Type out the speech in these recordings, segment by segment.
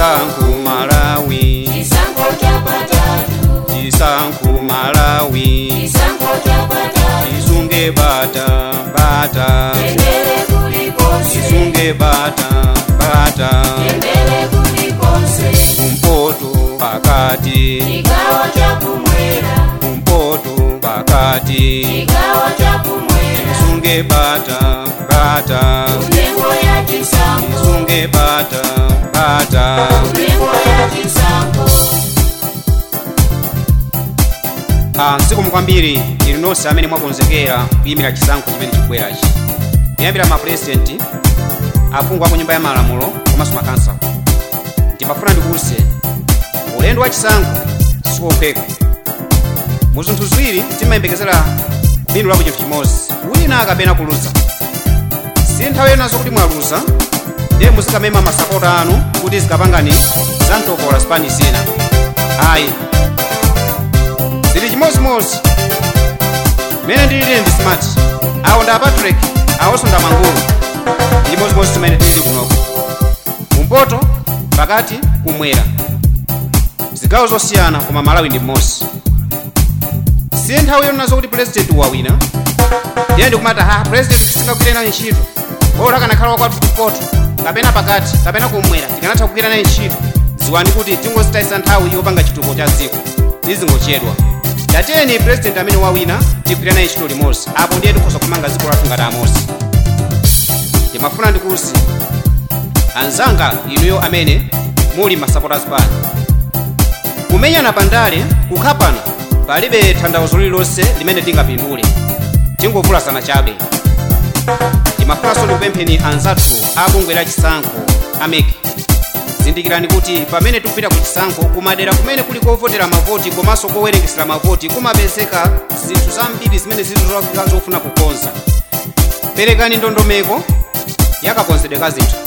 chisankho malawi chisankho chapatatu chisankho malawi chisankho chapatatu chisunge bata bata tendere kulikonse chisunge bata bata tendere kulikonse kumpoto pakati chigawo chakumwera kumpoto pakati chigawo chakumwera chisunge bata bata nyengo ya chisankho chisunge bata bata nyengo ya chisankho Ah, zikomo kwambiri inu nonse amene mwakonzekera kuyimira chisankho chimene chikubwerachi kuyambira mapurezidenti aphungu a ku nyumba ya malamulo komanso makansala ndimafuna ndikuwuze ulendo wa chisankho sikopheka mu zinthu ziwiri timayembekezera phindu lako chinthu chimodzi wina akapena kuluza si nthawi yenazo kuti mwaluza ndiye muzikamema masapota anu kuti zikapangani za mtokola zipani zina ayi zili chimodzimodzi mene ndilili ndi smart awo nda patrick awonso nda mangulu ndi chimodzimodzi tumene tilili kunoko kumpoto pakati kumwera zigawo zosiyana koma malawi ndi mmodzi si nthawi yonazo kuti purezidenti wawina ndiye ndikumati ha purezidenti tisingagwire nayo ntchito ora kanakhala wakwathu kumpoto kapena pakati kapena kumwera tikanatha kugwira nayo ntchito ziwani kuti tingozitayisa nthawi yopanga chitukuko cha dziko tizingochedwa tatiyeni purezidenti amene wawina tigwire naye ntchito limodzi apo ndiye tikhoza kumanga dziko lathu ngati amosi ndimafuna ndikuwuze anzanga inuyo amene muli masupporters pano kumenyana pandale kukhapana palibe tanthauzo lililonse limene tingapindule tingovulazana chabe ndimafunanso ndikupempheni anzathu abungwe la chisankho ameki zindikirani kuti pamene tikupita ku chisankho kumadera kumene kuli kovotera mavoti komanso kowerengesera mavoti kumapezeka zinthu zambiri zimene zili zofika zofuna kukonza perekani ndondomeko yakakonzedwe ka zinthu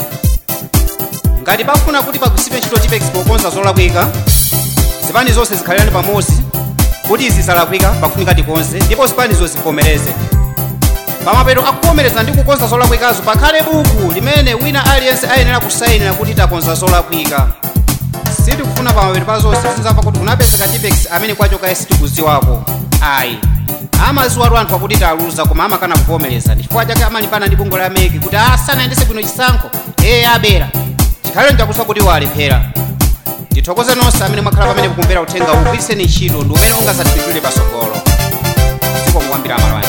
ngati pafuna kuti pagwiritsidwe ntchito tipex pokonza zolakwika zipani zonse zikhalirane pamodzi kuti zisalakwika pafunika tikonze ndipo zipanizo zivomereze pamapeto akuvomereza ndi kukonza zolakwikazo pakhale buku limene wina aliyense ayenera kusayinira kuti takonza zolakwika sitikufuna pamapeto pa zonse tizamva kuti kunapezeka tipex amene kwachoka sitikuziwako ayi amaziwatu anthu akuti taluza koma amakana kuvomereza chifukwa chake amalimbana ndi bungwe la meki kuti asanayendese bwino chisankho eye abera chikhalire nchakusa kuti walephera tithokoze nonse amene mwakhala pamene mukumvera uthenga ugwiritseni ntchito ndi umene ungazatipindulire patsogolo zikomo kwambiri amalwanja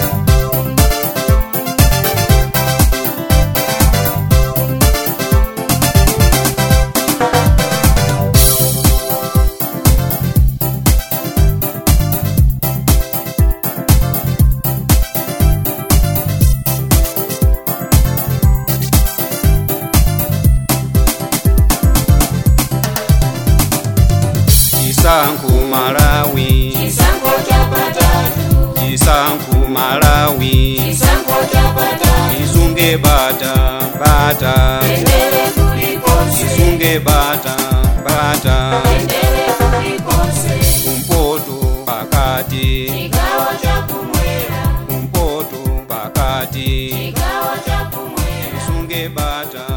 chisankho malawi chisankho chapatatu chisankho malawi chisankho chapatatu chisunge bata bata tendere kulikonse chisunge bata bata tendere kulikonse kumpoto pakati chigawo chakumwera kumpoto pakati chigawo chakumwera chisunge bata